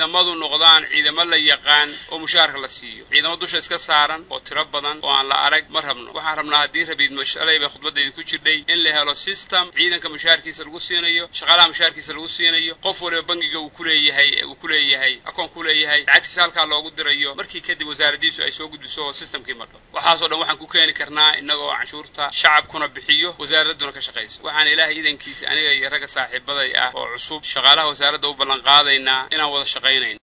ciidamadu noqdaan ciidamo la yaqaan oo mushaharka la siiyo ciidamo dusha iska saaran oo tiro badan oo aan la arag ma rabno waxaan rabnaa haddii rabiid shalay bay khudbadayda ku jirdhay in la helo system ciidanka mushaharkiisa lagu siinayo shaqaalaha mushaharkiisa lagu siinayo qof waliba bangiga uu kuleeyahay uu kuleeyahay akoon kuleeyahay lacagtiisa halkaa loogu dirayo markii kadib wasaaradiisu ay soo gudbiso oo systemkii madho waxaasoo dhan waxaan ku keeni karnaa innagoo canshuurta shacabkuna bixiyo wasaaraduna ka shaqayso waxaan ilaahay iidankiisa aniga iyo ragga saaxiibaday ah oo cusub shaqaalaha wasaaradda u ballan qaadaynaa inaan wada shaqaynayn